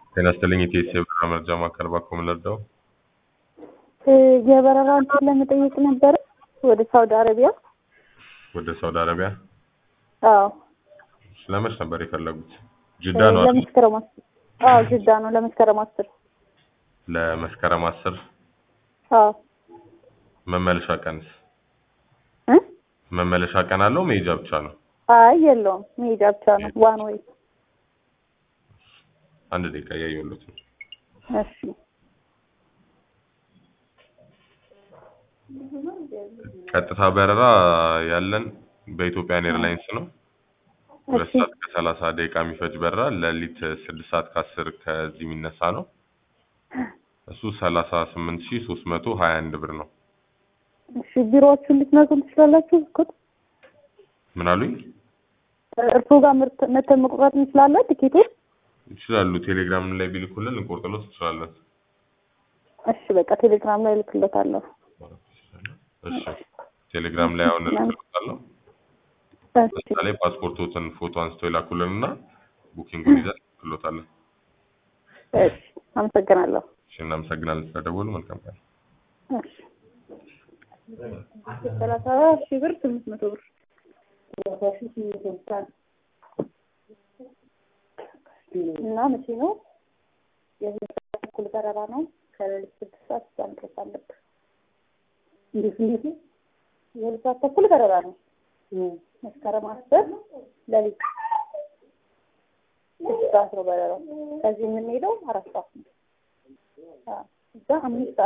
ጤና ይስጥልኝ የኢቲኤስ የበረራ መረጃ ማዕከል እባክዎ ምን ልርዳው? የበረራ እንትን ለመጠየቅ ነበረ ወደ ሳውዲ አረቢያ። ወደ ሳውዲ አረቢያ አዎ ስለመች ነበር የፈለጉት? ጅዳ ነው አይደል? ለመስከረም አስር አዎ ጅዳ ነው ለመስከረም አስር ለመስከረም አስር አዎ መመለሻ ቀንስ እ መመለሻ ቀን አለው መሄጃ ብቻ ነው? አይ የለውም መሄጃ ብቻ ነው ዋን ወይ አንድ ደቂቃ እያየሁለት ነው። እሺ ቀጥታ በረራ ያለን በኢትዮጵያን ኤርላይንስ ነው። ሁለት እሺ ሰዓት ከሰላሳ ደቂቃ የሚፈጅ በረራ ሌሊት ስድስት ሰዓት ከአስር ከዚህ የሚነሳ ነው። እሱ ሰላሳ ስምንት ሺህ ሶስት መቶ ሀያ አንድ ብር ነው። እሺ ቢሮዎቹን ልትነግሩን ትችላላችሁ? እስኩት ምን አሉኝ? እርስዎ ጋር ምርት መተን መቁረጥ እንችላለን ቲኬቱን? ይችላሉ። ቴሌግራም ላይ ቢልኩልን ልንቆርጥሎት እንችላለን። እሺ በቃ ቴሌግራም ላይ እልክልዎታለሁ። እሺ ቴሌግራም ላይ አሁን እልክልዎታለሁ። እሺ እዛ ላይ ፓስፖርቶትን ፎቶ አንስተው ይላኩልን እና ቡኪንጉን ይዘን እንልክልዎታለን። እሺ አመሰግናለሁ። እሺ እናመሰግናለን ስለደወሉ። መልካም ቀን። እሺ ሰላሳ ሺህ ብር ስምንት መቶ ብር እና መቼ ነው? የሁለት ሰዓት ተኩል በረራ ነው። ከሌሊት ስድስት ሰዓት እዛ መድረስ አለብህ። እንዴት እንዴት ነው? የሁለት ሰዓት ተኩል በረራ ነው። መስከረም አስር ሌሊት ስድስት ሰዓት ነው በረራው። ከዚህ የምንሄደው አራት ሰዓት ነው። አዎ፣ እዛ አምስት ሰዓት